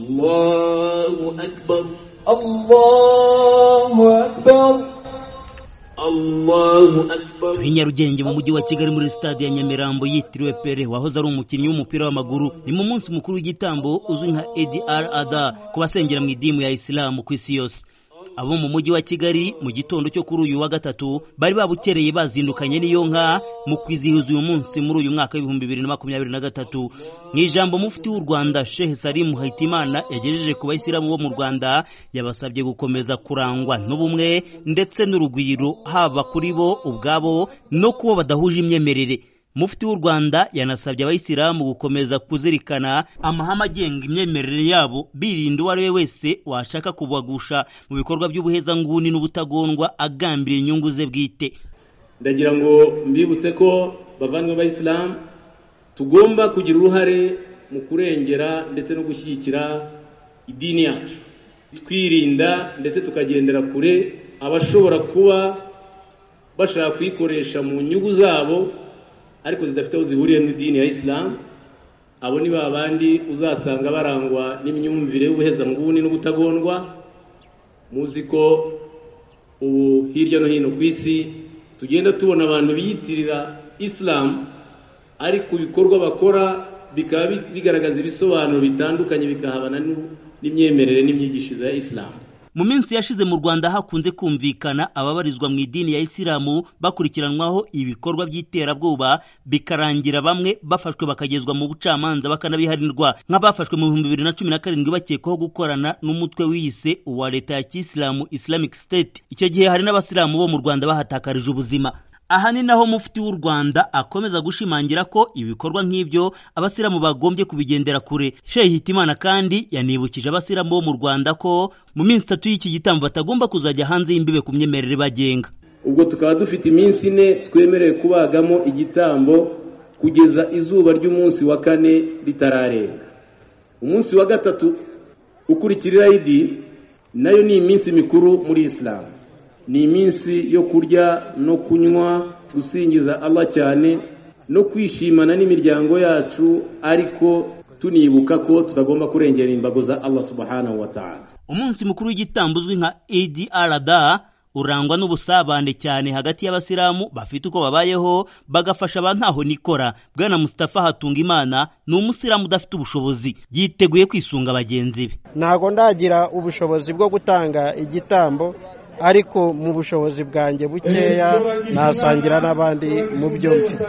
الله أكبر الله أكبر الله أكبر i nyarugenge mu mujyi wa kigali muri stade ya nyamirambo yitiriwe pere wahoze ari umukinnyi w'umupira w'amaguru ni mu munsi mukuru w'igitambo uzwi nka adr ada ku basengera mu idimu ya isilamu ku isi yose abo mu mujyi wa kigali mu gitondo cyo kuri uyu wa gatatu bari babukereye bazindukanye n'iyo nka mu kwizihiza uyu munsi muri uyu mwaka w'ibihumbi bibiri na makumyabiri na gatatu mu ijambo mufti w'u rwanda shehe salimu hayitimana yagejeje ku bayisilamu bo mu rwanda yabasabye gukomeza kurangwa n'ubumwe ndetse n'urugwiro haba kuri bo ubwabo no kubo badahuje imyemerere mufti w'u rwanda yanasabye abayisilamu gukomeza kuzirikana amahame agenga imyemerere yabo birinda uwo ari we wese washaka kubagusha mu bikorwa by'ubuhezanguni n'ubutagondwa agambira inyungu ze bwite ndagira ngo mbibutse ko bavandimwe b'abayisilamu tugomba kugira uruhare mu kurengera ndetse no gushyigikira idini yacu twirinda ndetse tukagendera kure abashobora kuba bashaka kuyikoresha mu nyungu zabo ariko zidafite aho zihuriye n'idini ya isilamu abo ni ba bandi uzasanga barangwa n'imyumvire y'ubuhezanguni n'ubutagondwa muzi ko ubu hirya no hino ku isi tugenda tubona abantu biyitirira isilamu ariko ibikorwa bakora bikaba bigaragaza ibisobanuro bitandukanye bikahabana n'imyemerere n'imyigishirize ya isilamu mu minsi yashize mu rwanda hakunze kumvikana ababarizwa mu idini ya isilamu bakurikiranwaho ibikorwa by'iterabwoba bikarangira bamwe bafashwe bakagezwa mu bucamanza bakanabiharirwa nk'abafashwe mu bihumbi bibiri na cumi na karindwi bakekwaho gukorana n'umutwe wiyise uwa leta ya kisilamu islamic state icyo gihe hari n'abasilamu bo mu rwanda bahatakarije ubuzima aha ni naho mufti w'u rwanda akomeza gushimangira ko ibikorwa nk'ibyo abasilamu bagombye kubigendera kure shehe hitimana kandi yanibukije abasilamu bo mu rwanda ko mu minsi itatu y'iki gitambo batagomba kuzajya hanze y'imbibe ku myemerere bagenga ubwo tukaba dufite iminsi ine twemerewe kubagamo igitambo kugeza izuba ry'umunsi wa kane ritararenga umunsi wa gatatu ukurikiriraho idini nayo ni iminsi mikuru muri isilamu ni iminsi yo kurya no kunywa gusingiza Allah cyane no kwishimana n'imiryango yacu ariko tunibuka ko tutagomba kurengera imbago za Allah subhanahu wa ta'ala umunsi mukuru w'igitambo uzwi nka idi arada urangwa n'ubusabane cyane hagati y'abasilamu bafite uko babayeho bagafasha ba ntaho nikora bwana Mustafa hatunga imana ni umusilamu udafite ubushobozi yiteguye kwisunga bagenzi be ntago ndagira ubushobozi bwo gutanga igitambo ariko mu bushobozi bwanjye bukeya nasangira n'abandi mu byo mfite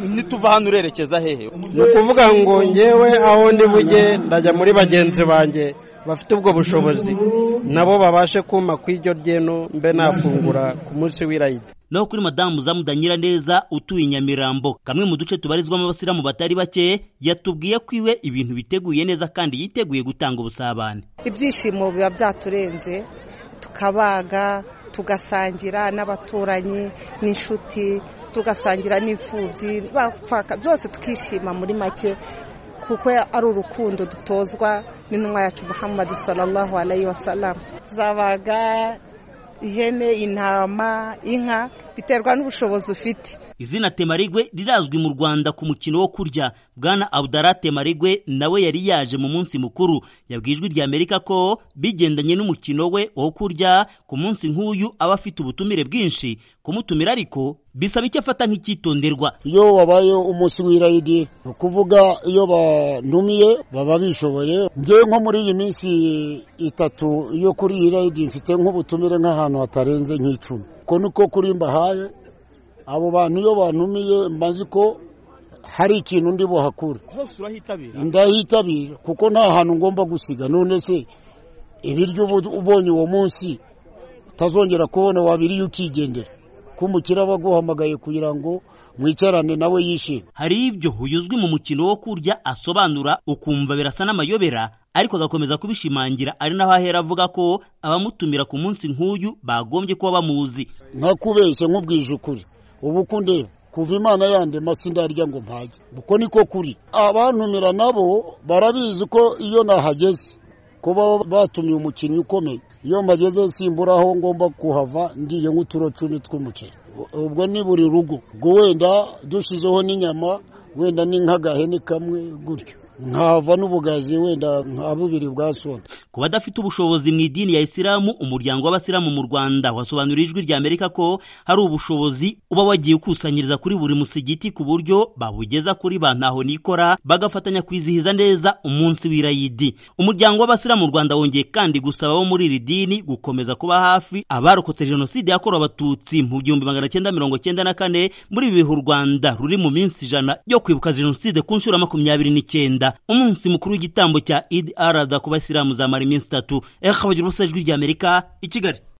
nituva hano urerekeza hehe ni ukuvuga ngo ngewe aho ndi bujye ndajya muri bagenzi banjye bafite ubwo bushobozi nabo babashe kuma ku iryo ryeno mbe nafungura ku munsi w'irayida naho kuri madamu zamudanyira neza utuye inyamirambo kamwe mu duce tubarizwamo abasilamu batari bake yatubwiye ko iwe ibintu biteguye neza kandi yiteguye gutanga ubusabane ibyishimo biba byaturenze tukabaga tugasangira n'abaturanyi n'inshuti tugasangira n'imfubyi byose tukishima muri make kuko ari urukundo dutozwa n'intumwa yacu muhammad sallallahu alayhi wa salamu tuzabaga ihene intama inka biterwa n'ubushobozi ufite izina temarigwe rirazwi mu rwanda ku mukino wo kurya bwana abudara temarigwe nawe yari yaje mu munsi mukuru yabwiye ijwi rya amerika ko bigendanye n'umukino we wo kurya ku munsi nk'uyu aba afite ubutumire bwinshi kumutumira ariko bisaba icyo afata nk'icyitonderwa iyo wabayeho umunsi w'irayidi ni ukuvuga iyo bantumiye baba bishoboye ngewe nko muri iyi minsi itatu yo kuri iyi rayidi mfite nk'ubutumire nk'ahantu hatarenze nk'icumi uko niko kuri mbahaye abo bantu iyo bantumiye mbazi ko hari ikintu ndi buhakure hose urahitabira ndahitabira kuko nta hantu ngomba gusiga none se ibiryo ubonye uwo munsi utazongera kubona wabiriye ukigendera kumukira aba aguhamagaye kugira ngo mwicarane nawe yishime hari ibyo uyuzwi mu mukino wo kurya asobanura ukumva birasa n'amayobera ariko agakomeza kubishimangira ari naho ahera avuga ko abamutumira ku munsi nk'uyu bagombye kuba bamuzi nka kubeshya nk'ubwije ukuri ubu kundeba kuva imana yande masi ndarya ngo mpage uko niko kuri abantumira nabo barabizi ko iyo nahageze kuba batumye umukinnyi ukomeye iyo mpageze simbura aho ngomba kuhava ngiye nk'uturo cumi tw'umuceri ubwo ni buri rugo ubwo wenda dushyizeho n'inyama wenda ni nk'agahene kamwe gutyo nkava n'ubugazi wenda nka bubiri bwa sona ku badafite ubushobozi mu idini ya isilamu umuryango w'abasilamu mu rwanda wasobanuriye ijwi rya amerika ko hari ubushobozi uba wagiye ukusanyiriza kuri buri musigiti ku buryo babugeza kuri ba ntahonikora bagafatanya kwizihiza neza umunsi w'irayidi umuryango w'abasilamu mu rwanda wongeye kandi gusaba abo muri iri dini gukomeza kuba hafi abarokotse jenoside yakorewe abatutsi mu gihumbi magana cyenda mirongo cyenda na kane muri ibi bihe u rwanda ruri mu minsi ijana yo kwibuka jenoside ku nshuro ya makumyabiri n'icyenda umunsi mukuru w'igitambo cya idi arada ku basilamu zamara iminsi itatu eka bagira ubusa ijwi ry'amerika i kigali